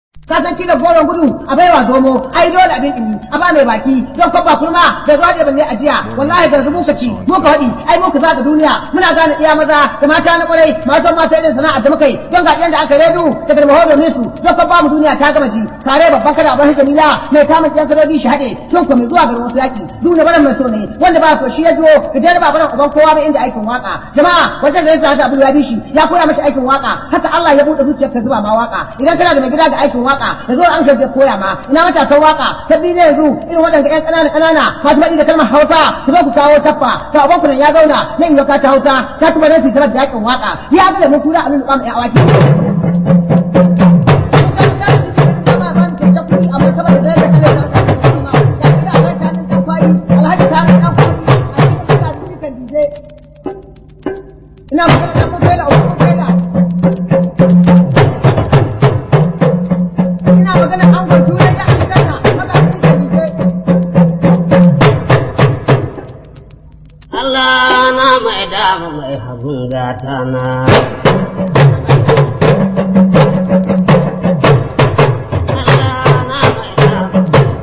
ka san kila goron gudu a baiwa zomo ai dole abin ɗumi a ba mai baki don kwabba kurma da zuwa da balle ajiya wallahi da zubu ka ci mu ka faɗi ai mu ka zaga duniya muna gane iya maza da mata na kwarai matan mata irin sana'ar da muka yi don ga da aka redu da garmaho domin su don kwabba mu duniya ta gama ji kare babban kada abin jamila mai kama kiyan kadobi shi haɗe don kuma zuwa garin wasu yaƙi duniya baran mai so ne wanda ba so shi ya biyo ka jere ba baran uban kowa ba inda aikin waka jama'a wajen da ya sa abu ya bi shi ya koya mashi aikin waka haka Allah ya buɗe zuciyar ka zuba ma waka idan kana da mai gida ga aikin waka da zo an shirya koya ma ina matasan waka ta bi ne yanzu irin waɗanda ƴan ƙanana ƙanana masu faɗi da kalmar hausa su zo ku kawo taffa ga ubanku nan ya zauna na in ka ta hausa ta kuma nan su da yakin waka ya ga da mun kura amin kwam ya awaki ina magana da kuma fela ko fela ina magana an gwajo ya ya aljanna maza su ka dije Allah na mai dama mai hagun gata na. Allah na mai dama.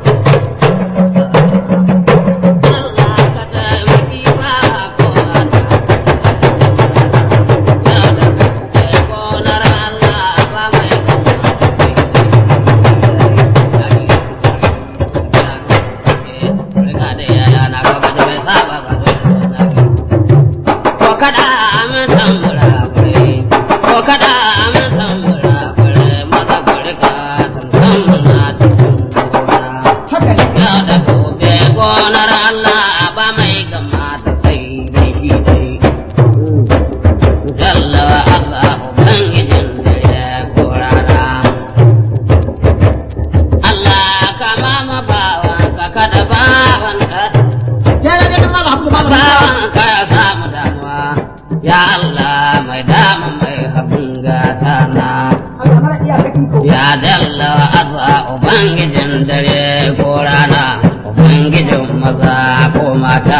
Allah ka taimaki ba kowa ta. Gonar Allah ba mai Riga da yaya na kaga da bai saba ba ko kada amin tambura fure ko kada amin tambura fure mata furka tambuna haka ne ya da gobe gonar Allah ba mai gama ta sai dai shi dai jalla wa Allah ubangijin da ya korara Allah kama ma bawan ka kada bawan ka ya da ne kuma Allah kuma Allah bawan ka ya samu damuwa ya Allah mai dama mai abin gata na Allah mara iyaka iko ya dalla wa azza ubangijin dare ko rana ubangijin maza ko mata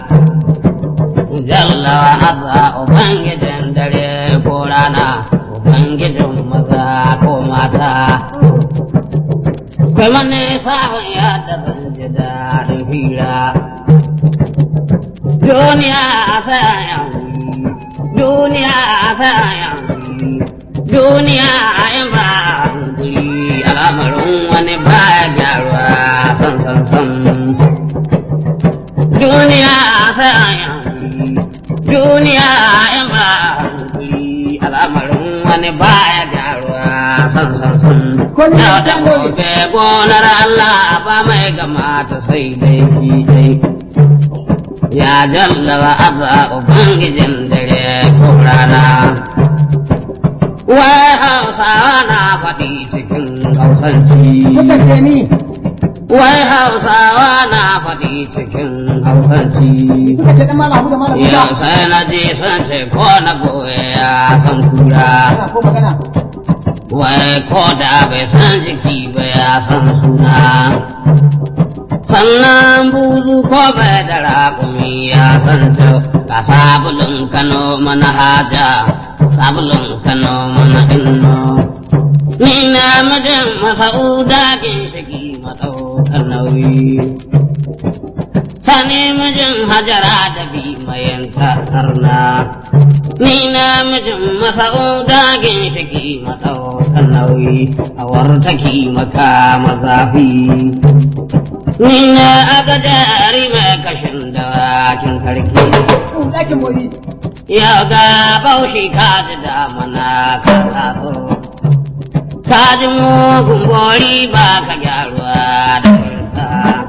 jalla wa azza ubangijin dare ko rana ubangijin maza ko mata kai wani sa'on ya da zan ji daɗin hira duniya sayan duniya sayan duniya in ba hankuli al'amarin wani baya gyaruwa san san san duniya sayan duniya in ba hankuli al'amarin wani baya gyaruwa san san san Kullum yau da ta nuna. gobe gonar Allah ba mai gama ta sai dai shi dai ya jalla wa azza ubangijin dare ko rana wai hausawa na faɗi cikin hausanci kuka ce ni wai hausawa na faɗi cikin hausanci kuka ce dan malam da malam yau Musa sai na je sun ce ko na goye ya san kura ana ko magana wai ko da bai san jiki ba ya san suna sannan buzu ko bai da raƙumi ya san to ga sabulun kano mana haja sabulun kano mana inno ni na mijin masa'uda ginshiki maɗaukar nauyi sani mijin hajara da bi mayanta sarna ni na mijin masa'uda ginshiki maɗaukar nauyi a wartaki maka mazafi ni na aga jari mai kashin dawakin karki in dakin mori ya ga baushi ka ji damana ka taso ka ji mugun bori ba ka gyaruwa da kirka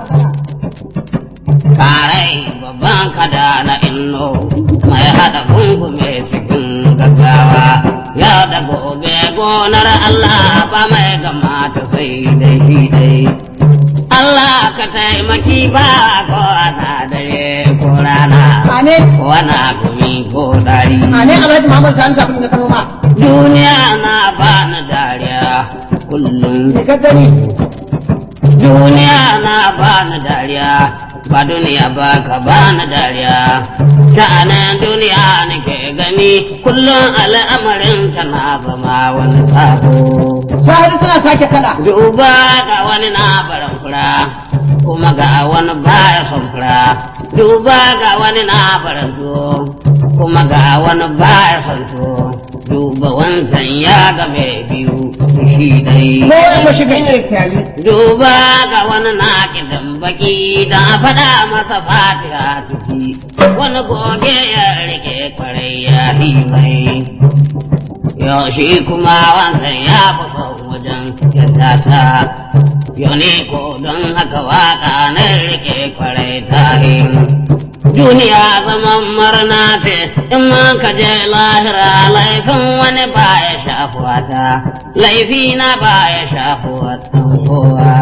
karai babban kada na inno mai hada gungume cikin gaggawa ya da gobe gonar Allah ba mai gama ta sai dai shi dai Allah ka taimaki ba ko ana dare ko rana ane ko ana gumi ko dari ane Alhaji Muhammad Sani sabon da kano ma duniya na ba na dariya kullum ne ka gani duniya na ba na dariya ba duniya ba ka ba na dariya sha'anin duniya nake gani kullum al'amarin na zama wani sabo Sahari suna sake kala. Duba ga wani na baran fura, kuma ga wani baya son fura. Duba ga wani na baran tuwo, kuma ga wani baya son tuwo. Duba wancan ya ga mai biyu shi dai. Ko ya mashi ganye kyali. Duba ga wani na kidan baki da faɗa masa fatiha ciki. Wani goge ya rike kwarai ya yi mai. Yau shi kuma wancan ya fi son wajen yadda ta. Yau ne ko don haka waka na rike kwarai ta yi. Duniya zaman murna ce in ma ka je lahira laifin wani ba ya shafuwa ta, laifi na ba ya shafuwa ta kowa.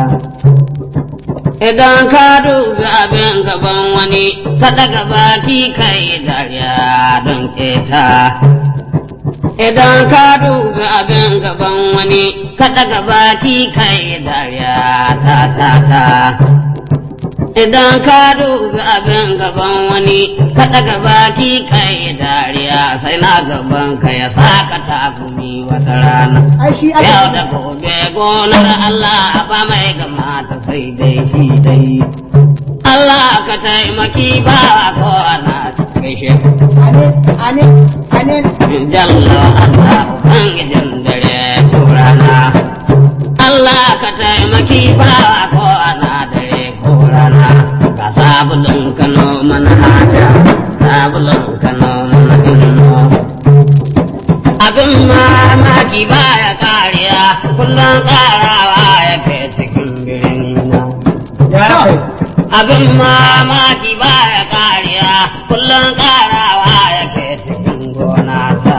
Idan ka dubi abin gaban wani, ka daga baki kai dariya don keta. Idan ka dubi abin gaban wani, ka daga baki kai dariya ta ta ta. Idan ka dubi abin gaban wani, ka daga baki kai dariya sai na gaban ka ya saka takumi wata rana. Ai shi aka. Yau da gobe gonar Allah ba mai gama ta sai dai shi dai. Allah ka taimaki ba ko ana gaishe ka. Amin, amin, amin. Jalla Allah Ubangijin dare turana. Allah ka taimaki ba ko ana dare ko rana. Ka sabulun kano mana hada, sabulun kano mana inno. Abin mamaki baya kariya, kullum karawa ya ke cikin birnina. Ya kai. Abin mamaki baya kariya, kullum karawa ya ke cikin gona ta.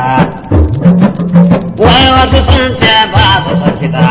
Wai wasu sun ce ba su son kiɗa.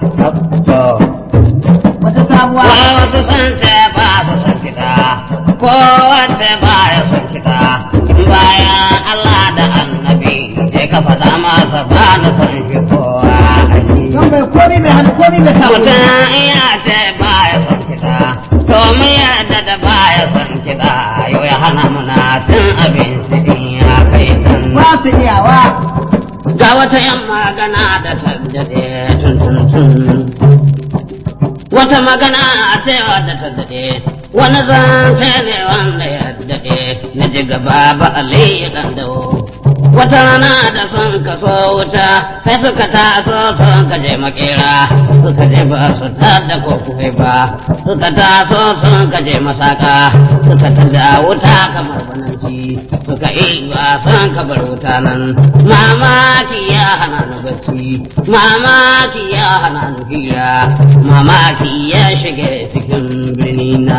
Wata sabuwa. Wai wasu sun ce ba su son kiɗa. Ko wanda ba ya son kiɗa. Bayan Allah da annabi, sai ka faɗa masa ba na son shi kowa. Don bai komi mai hannu komi mai sabu. Mutum iya ce ba ya son kiɗa. To mu yarda da ba ya son kiɗa. Yau ya hana muna cin abinci in ya kai can. Ba su iyawa. Ga wata ‘yan magana da taddade tun tun tun. Wata magana a cewa da taddade, wani zance ne wanda ya daɗe, na ji gaba ba Ali ɗan dawo. Wata rana da sun kaso wuta, sai suka taso sun kaje makera, suka je ba su tada ko kufe ba, suka taso sun kaje masaka, suka tada wuta kamar bananci, suka yi ba sun kabar wuta nan. Mamaki ya hana ni bacci, mamaki ya hana ni hira, mamaki ya shige cikin birni na.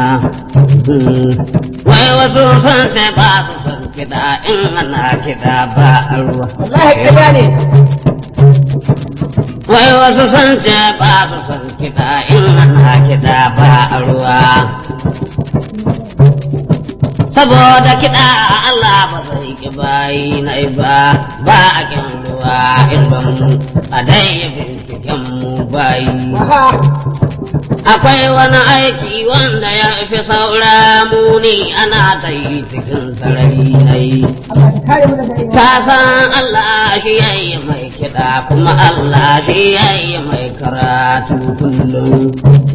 Wai wasu sun sai ba su son kiɗa in ana kiɗa ba a ruwa. Wallahi ƙarya ne. Wai wasu sun ce ba su son kiɗa in ana kiɗa ba a ruwa. Saboda kiɗa Allah ba zai ki bayi na ba, ba a kin ruwa in ban a dai binciken mu bayi. Aha. Akwai wani aiki wanda ya fi saura muni ana ta yi cikin sarari na yi. Allah ka kare mu daga yin Ka san Allah shi ya yi mai kiɗa kuma Allah shi ya yi mai karatu kullum.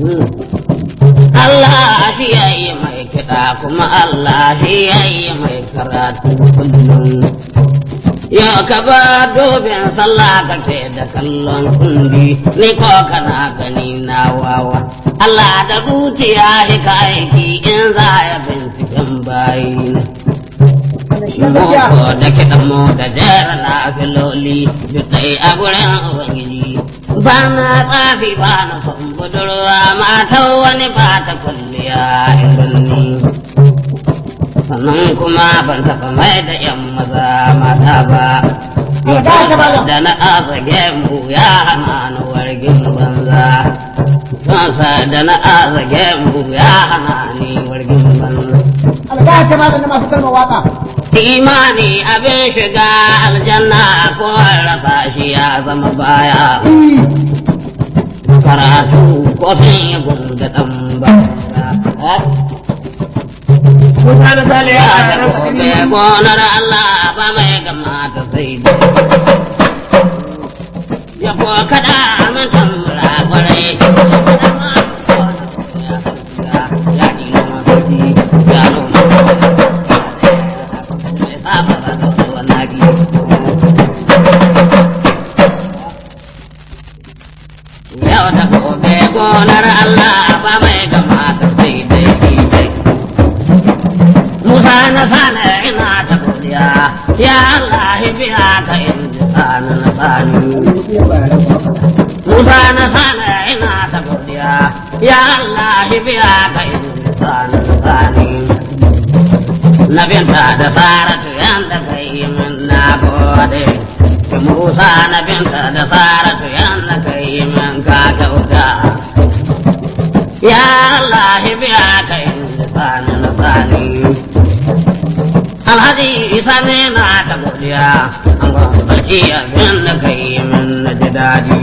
Allah shi ya yi mai kiɗa kuma Allah shi ya yi mai karatu kullum. Yau ka ba dobin sallah ka ce da kallon kundi, ni ko kana gani na wawa. Allah da zuciya shi ka aiki in za ya binciken bayi na. wannan shi ne gaskiya. Boko da kiɗan mu da jera na filoli duk ɗai a gurin Ubangiji. Ba na tsafi ba na son budurwa matan wani ba ta kwalliya irin ni. Sannan kuma ban taɓa mai da ‘yan maza mata ba. Allah ba ta bala. Da na asa gemu ya hana ni wargin banza. Sansa da na asa gemu ya hana ni wargin banza. Allah ta bada na masu kalmar waka. Imani abin shiga aljanna ko rasa shi ya zama baya. Karatu kofin gunda ɗan ba. Musa da Sale ya Ya da ƙara gobe gonar Allah ba mai gama ta sai da. Ya ko kada aminta yau da gobe gonar Allah ba mai gama ta sai dai dai Musa na sana ina ta godiya ya Allah biya ka in sana na sani Musa na sana ina ta godiya ya Allah biya ka in sana na sani Na binta da Saratu yanda kai min na gode Musa na binta da Saratu yanda kai min ka kyauta Ya Allah biya ka in sana na sani Alhaji isa ne na ta godiya, an barci abin da kai min na ji daɗi.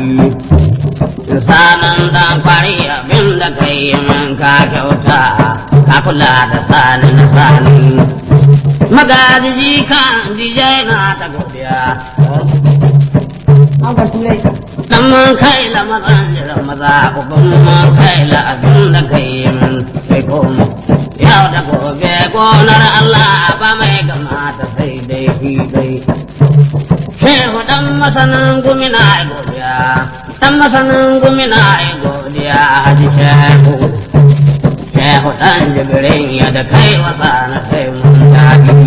Sanan dan kwari abin da kai min ka kyauta, ka kula da sani na sani. Magaji kan dijai na ta godiya. An ga turai. Dan mun kai la mazan jiran maza, uban mun kai la abin da kai min sai koma. Yau da gobe gonar Allah ba mai gamata sai dai fi dai. Shehu dan masanin gumina ai godiya, dan masanin gumina ai godiya haji shehu. Shehu dan jibirin ya da kai wasa na sai mun daɗi.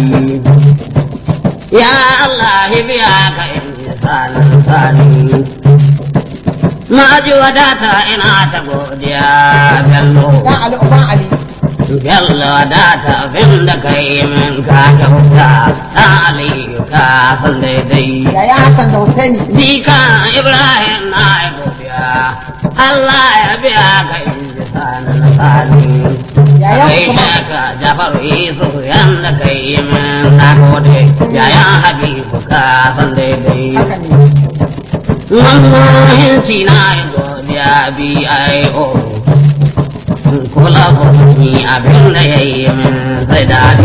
Ya Allah biya ka in sanin sani. Ma'aji wadata ina ta godiya bello. Dan Ali Uban Ali. Bello da ta abin da ka yi min ka kyauta ɗan Aliyu ka san daidai. Yaya Hassan da Hussaini. Dika Ibrahim na yi godiya, Allah ya biya ka in ji sani na sani. Yayan Kai kuma. ne ka Jafaru Yusuf yanda ka yi min na gode, yayan Habibu ka san daidai. Haka ne. Mamman na yi godiya B.I.O. Kula ni abin da ya yi min sai daɗi.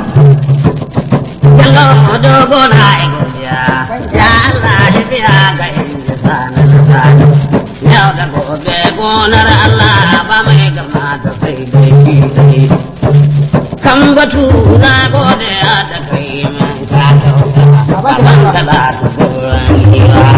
Yallo dogo na yi godiya, ya Allah ya biya ga inda sani na sani. Yau da gobe gonar Allah ba mai gama ta sai dai fi dai. Kan batu na gode da kai min ka kyauta, baban ka za ta tsoron hira.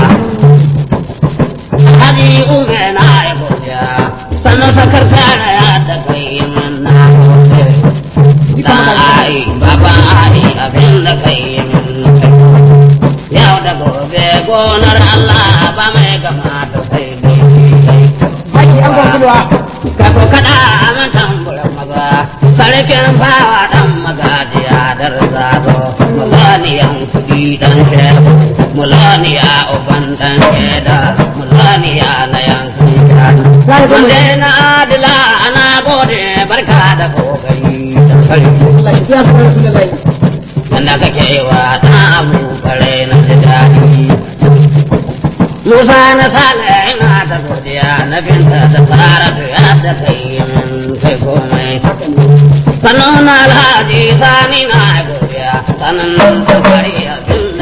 Hadi ume na yi godiya, sannan sakar kara ya da kai min na gode. Da ai, baba ai, abin da kai min kai. Yau da gobe gonar Allah ba mai gama da sai dai dai. Haki an gwamnati Ka ko kada man tamburan maza, sarkin bawa dan magajiya dar zado, mulaniyan kudi dan shehu, mulaniya uban dan sheda, mulaniya na yankin shanu. Zai zo mu- Wanda na adila ana gode barka da kokari da sarki. Allah ya biya su da lai. Yanda kake wa ta abu kare na ji daɗi. Musa na sale ina ta godiya na binta da tsara da ya da kai min kai komai. Sannan na alhaji sani na godiya sannan da kwari abin da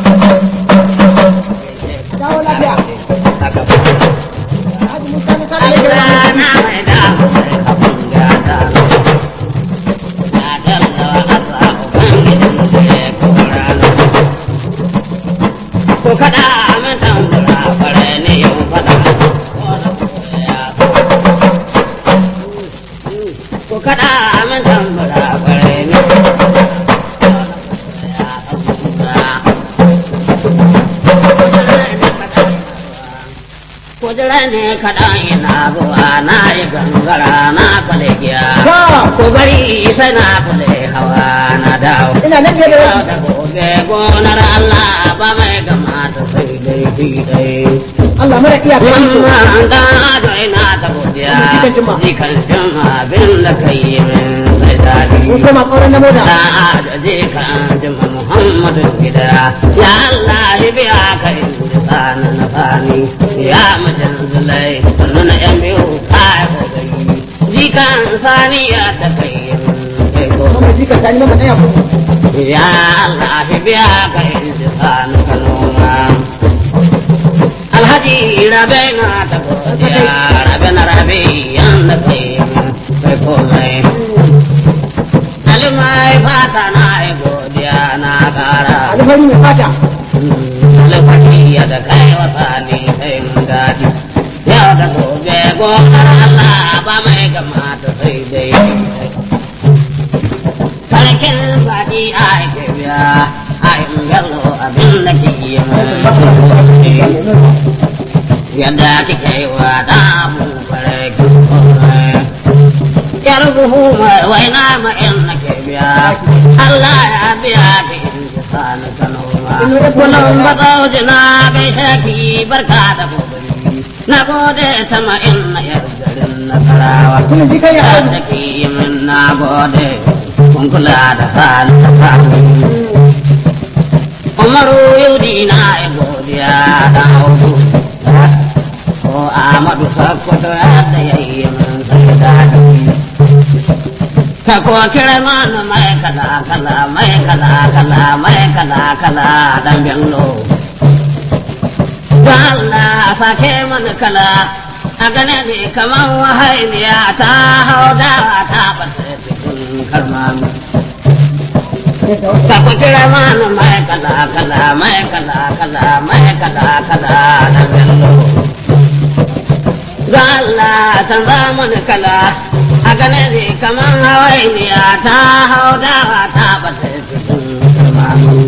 Dawo lafiya. Haka. Haji Musa na sa da yake Allah da na mai da mai abin gata. Na dalla wa Allah Ubangijin da ya kora ni. Ko kada min tambura bare ne yau fada. Ko kada min tambura bare ne. Kujira ne kaɗan ina zuwa na yi gangara na kwalegiya. To, Ko bari sai na kule hawa na dawo. ina nan fiye da Yau yau. da gobe gonar Allah ba mai gamata sai dai fi dai. Allah mara iya kai iko. Mamman da ado ina ta godiya. Jikan jima. Jikan jima abin da ka yi min sai daɗi. Mun koma ƙauren na moda. Da ado jikan jima Muhammadu gida. Ya Allah ya biya ka inda tsana na fani. Ya mijin zulai sannu na yan biyu ka yi kokari. Jikan sani ya ta kai min kai ko. Kuma jika ta ni mama ɗaya kuma. Ya Allah ya biya ka inda tsana ka noma. Alhaji rabe na ta godiya, rabe na rabe yanda kai min kai komai. Alimai fata na yi godiya na kara. Alfari mai fata. Alfahari ya da kai wasa ne sai mun daɗi. Yau da gobe gonar Allah ba mai gama ta sai dai sarkin faɗi a ke biya a yin gallo abin da ke yi mai yadda kike yi wa da mu fare yar buhu mai waina ma in na ke biya Allah ya biya ki in ji sani sanoma kullum ba zauji na gaishe ki barka da gobe na gode sama in na yar garin nasarawa Kuna ji kai ya da ke yi min na gode kun kula da halin da sami umaru yudi na ya godiya da hudu ko amadu sakkwato yadda ya yi min sai da ka ko kira mana mai kala kala mai kala kala mai kala kala dan bello da Allah sake mana kala a gane ne kamar wahainiya ta hau da ta bata cikin karmami ka ko kira mana mai kala kala mai kala kala mai kala kala dan bello da Allah san mana kala a gane ne kamar hawainiya ta hau dawa ta bata cikin turmanu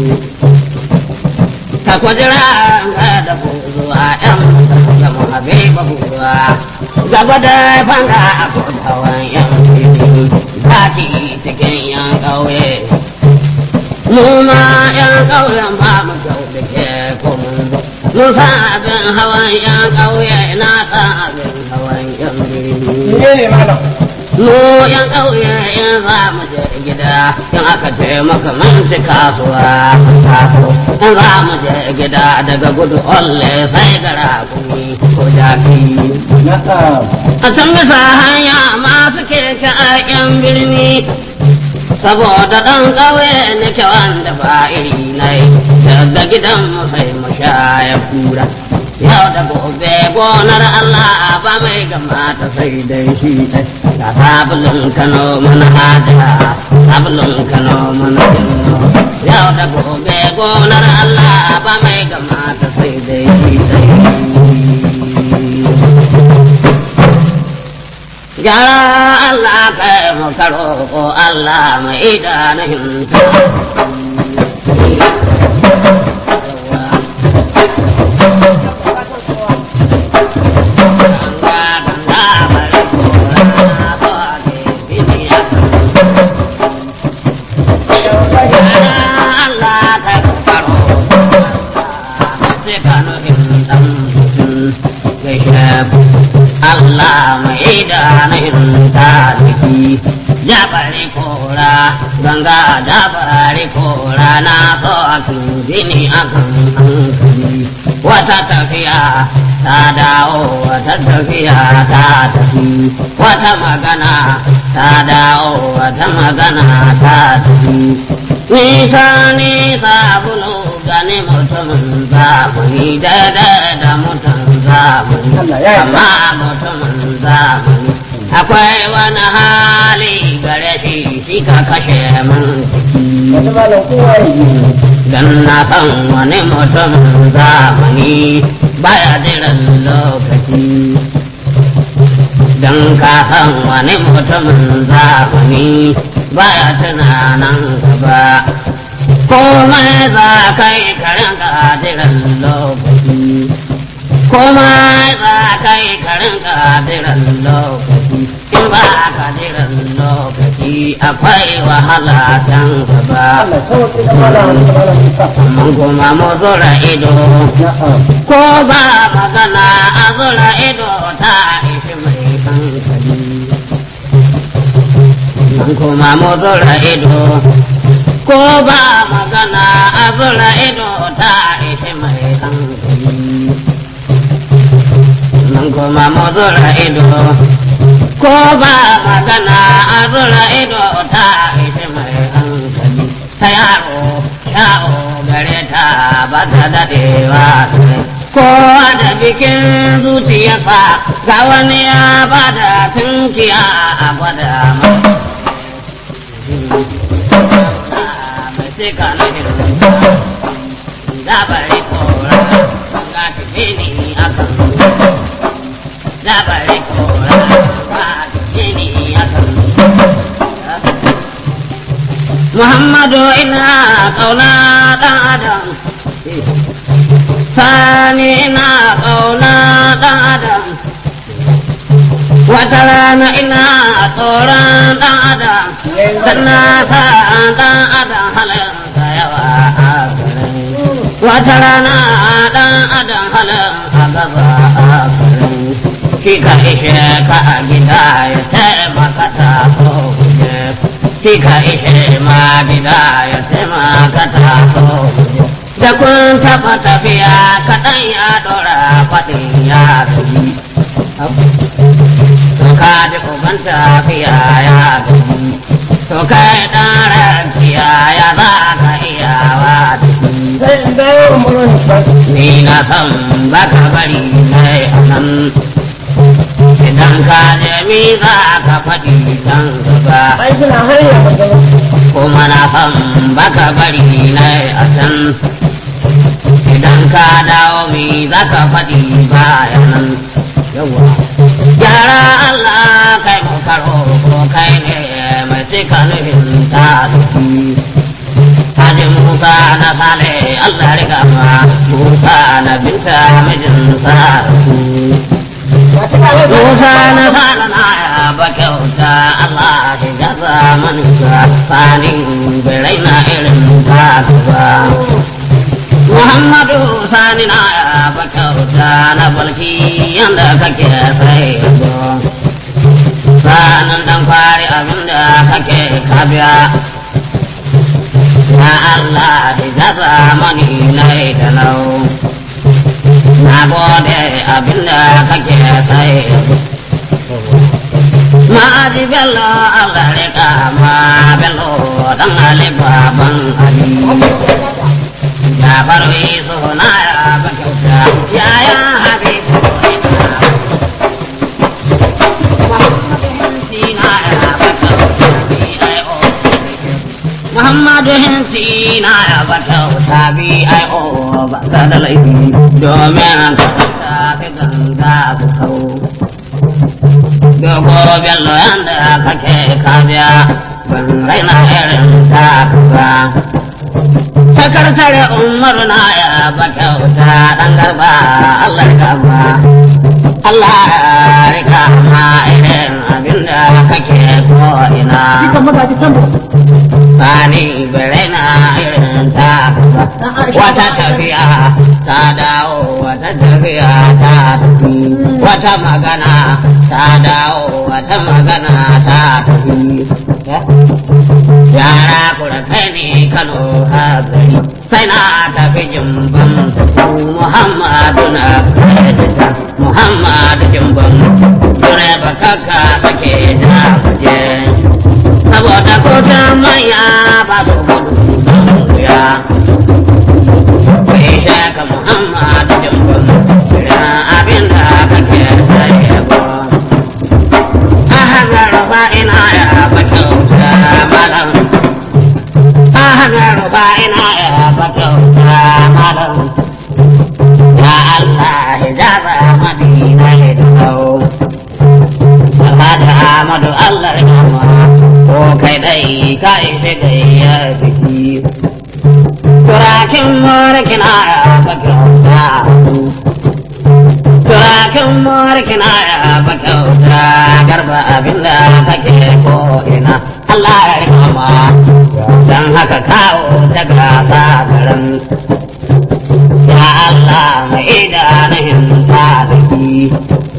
ka kwajira ga da buzuwa yan zama habiba buzuwa gaba da fanga a kodawan yan fili zaki cikin yan ƙauye mu ma yan ƙauyen ba mu kyau da ke komun mun sa abin hawan yan ƙauye na sa abin hawan yan birni ne ne malam mu yan ƙauye in za mu je gida in aka taimaka mun ci kasuwa kaso in za mu je gida daga gudu olle sai gara kumi ko jaki na'am a can bisa hanya masu keke a yan birni saboda ɗan ƙauye nake wanda ba iri na yi daga gidan mu sai mu sha ya kura yau da gobe gonar Allah ba mai gama ta sai dai shi ɗai ga sabulun kano mana haja sabulun kano mana jinno yau da gobe gonar Allah ba mai gama ta sai dai shi ɗai Ya Allah kai mu karo ko Allah mai idanun ta. Allah mai idanun ta jiki ya bari kora ganga da bari kora na so akan gini akan hankali wata tafiya ta dawo wata tafiya ta tafi wata magana ta dawo wata magana ta tafi nisa nisa bulu gani mutumin zamani daidai da mutum zamani Allah ya yarda. amma mutumin zamani akwai wani hali gare shi shi ka kashe min ciki wata malam kowa ya yi dan na san wani mutumin zamani baya jiran lokaci dan ka san wani mutumin zamani baya tunanin gaba komai za ka yi karin ka jiran lokaci komai za ka yi karin ka jiran lokaci in ba ka jiran lokaci akwai wahala can gaba Allah sauƙi da malam da malam Musa mun kuma mu zura ido na'am ko ba magana a zura ido ta ishi mai hankali mun kuma mu zura ido ko ba magana a zura ido ta ishi mai hankali mun kuma mu zura ido ko ba magana a zura ido ta ishi mai hankali ta yaro yawo gare ta ba ta dadewa kowa da bikin zuciyarsa ga wani ya ba da tunkiya a gwada mai mai cika na hirin da bari kora ga tafi ni akan da bari kora ba jini ya kan Muhammadu ina kauna dan adam Sani ina kauna dan adam Wata rana ina tsoron dan adam Sannan sa dan adam halinsa yawa a garin Wata rana dan adam halin a gaba a garin Shi ka ishe ka a gida ya taimaka ta ko guje Shi ka ishe ma gida ya taimaka ta ko guje Da kun taɓa tafiya kaɗan ya ɗora faɗin ya gaji To ka ji uban tafiya ya gaji To kai ɗan rafiya ya za ka iyawa da shi sai in dawo umaru ni na san baka bari mai anan idan ka nemi za ka faɗi dan gaba ai suna hanya magana kuma na san baka bari mai a can idan ka dawo mi za ka faɗi bayanan yawa gyara Allah kai mu karo ko kai ne mai cika nufin ta Haji Musa na sale Allah riga ma Musa na binta mijin sa Musa na sale na ya ba kyauta Allah shi gaza manka sanin birai na irin ta ba Muhammadu sani na ya ba kyauta na balki yanda kake sai sanan dan fari abinda kake kabiya Ya Allah di jaza mani nai talau Na gode abinda kake sai Ma ji bello Allah rika ma bello dan Ali baban Ali Ya barwi suna ya bakauta ya ya habibu Sina ya bakauta ai o Muhammadu hinsi na ya bata wata bi ai o ba ta da laifi domin ka ta fi ganga ku kau. Dogo bello yanda kake kabiya ban raina irin ta ba. Sakartare umaru na ya bata wata ɗan garba Allah ya kama. Allah ya rika ma irin abinda kake ko ina. Dukan magaji kan Sani berena irin ta wata tafiya ta dawo wata tafiya ta tafi wata magana ta dawo wata magana ta tafi yara kura kai ne kano a gari sai na tafi jimban muhammadu na kaita muhammadu jimban dure bakaka take ta kuje saboda kotun manya ba su gudu wuya. Kai shaka Muhammadu Jimbin, irin abin da kake sayarwa. A hanyar rufa ina ya bakauta malam. A hanyar rufa ina ya bakauta malam. Ya Allah hijaba madina hidau. Alhaji Ahmadu Allah ya ko kai dai ka ishe gayya biki. Turakin mulkina ya bakauta. Turakin mulkina ya bakauta garba abinda kake ko ina. Allah ya rikama don haka kawo ta gasa garin. Ya Allah mai idanun ta zaki.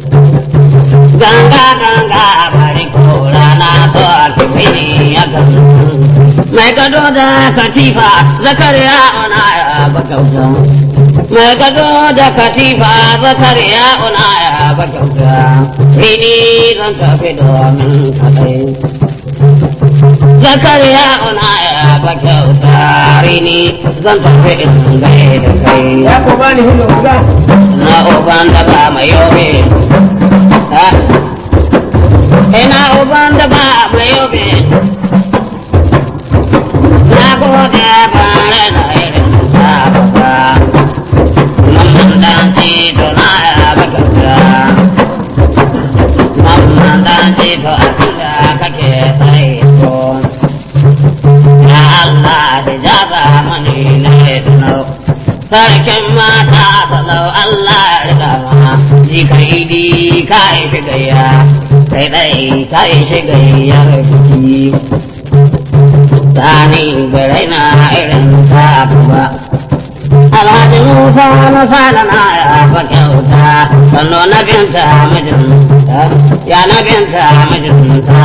ganga ganga bari kora na to alfini ya kan mai gado da katifa zakariya ona ya bakauta mai gado da katifa zakariya ona ya bakauta ini zan tafi domin kadai zakariya ona ya bakauta rini zan tafi in gaida kai ya ko bani hindu ga na uban da ba mai yobe ina uban da ba mai yobe na gode bare da irin ta baba mamman dan tito na ya bakauta to abinda kake sai ko ya Allah hijaba mani na tunau sarkin mata salau Allah ya riga ma ji kai di kai shi gayya kai dai kai shi gayyar biki sani birai na irin ta ba Alhaji Musa na sada na ya fa kyauta sannu na binta mijinta ya na binta mijinta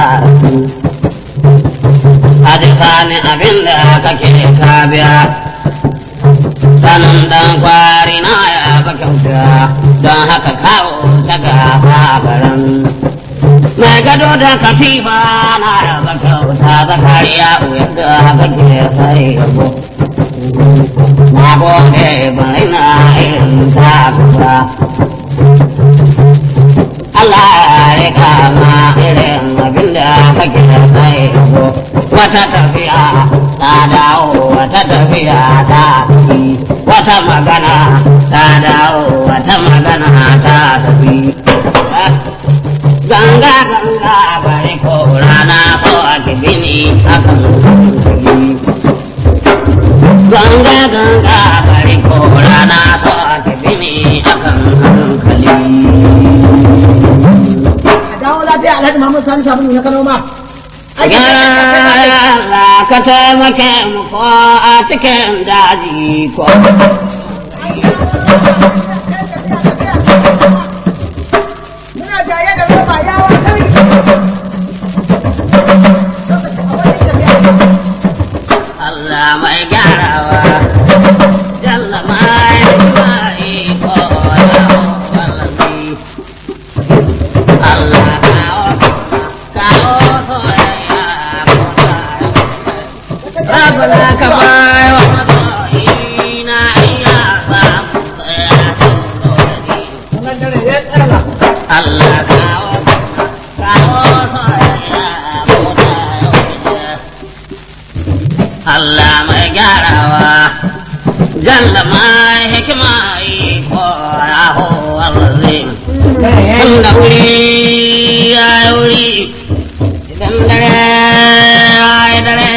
Hadi sani abin da kake ka biya sanin dan kwari na ya ba kyauta don haka kawo ta gaba garan mai gado da kafifa na ya ba kyauta zakariya uyar da kake sai yabo na gode bai na irin ta kusa Allah ya kama irin abin da kake sai yabo wata tafiya ta dawo wata tafiya ta tafi wata magana ta dawo wata magana ta tafi ganga ganga bari ko rana ko a kibini akan tafi ganga ganga bari ko rana ko a kibini akan hankali a dawo lafiya alhaji muhammad sani sabulu na kano ma Yara ka taimake mu ko a cikin daji ko. muna jaye da roba yawa kai Allah mai gyarawa. Jalla mai mai ko ya wallahi. Allah kawo kawo soyayya ko ta. Rabbana ka bai wa masoyina iya samu tsaya wannan dare ya tsara Allah kawo kawo soyayya ko ta Allah mai gyarawa jalla mai hikima iko ya ho alazim inda wuri ya yi wuri idan dare ya yi dare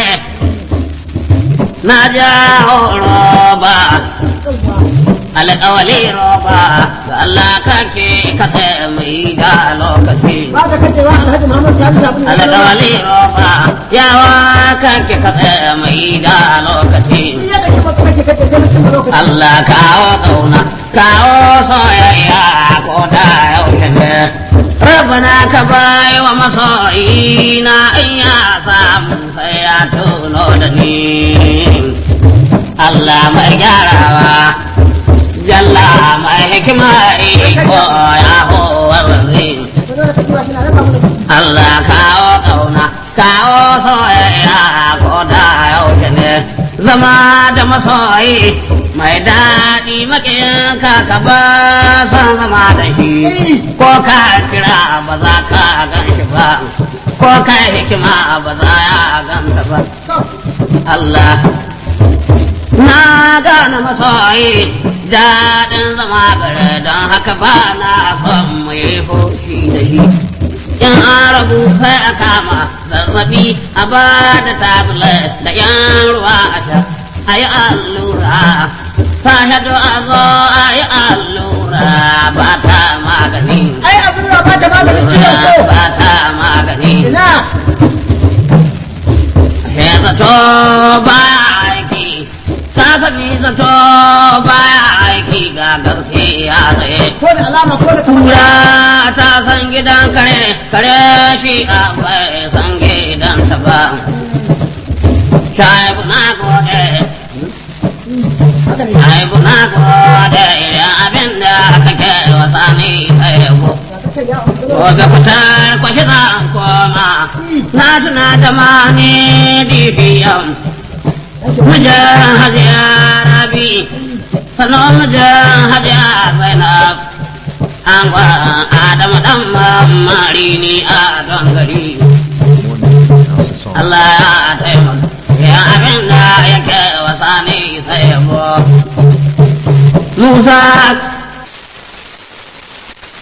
na ja roba alƙawali roba ga Allah kake kasa mai da lokaci ba ka kace wa alhaji muhammad sani sabulu na kano ma alƙawali roba yawa kake kasa mai da lokaci iya da kuma kake kace sai mutum lokaci Allah kawo ƙauna kawo soyayya ko da yaushe ne Rabbana ka bai wa masoyi na in ya samu sai ya tuno da ni Allah mai gyarawa Jalla mai hikima iko ya howar zai Allah kawo ƙauna, kawo soyayya ko da yaushe ne, zama da masoyi mai daɗi maƙiyin ka ka ba san zama da shi, ko ka kira ba za ka gan shi ba, ko ka hikima ba za ya ganta ba. Allah na gane masoyi daɗin zama gare don haka ba na son mu yi fushi da shi. in an rabu sai a kama zazzabi a ba da tablet da yan ruwa a sha a yi allura sashado a zo a yi allura ba ta magani ai abin da ba ta maganin ciwon ko ba ta magani ina He zato baya aiki, ta sani zato baya aiki ga gaskiya tsaye. ko da alama ko da Kura ta san gidan kare, kare shi a bai san gidan ta ba. Shaibu na gode, haka ne shaibu na gode, idan abin da kake wasa ni sai yabo. ka ce ya Allah Gobe fitar kwashi zan koma, na tuna da mani dibiyan. Mijin hajiya rabi, sannan mijin hajiya zainab. An gwa Adamu dan mamari ni a don gari. Allah ya taimaka, ya abin da yake wasa ne sai yabo. Musa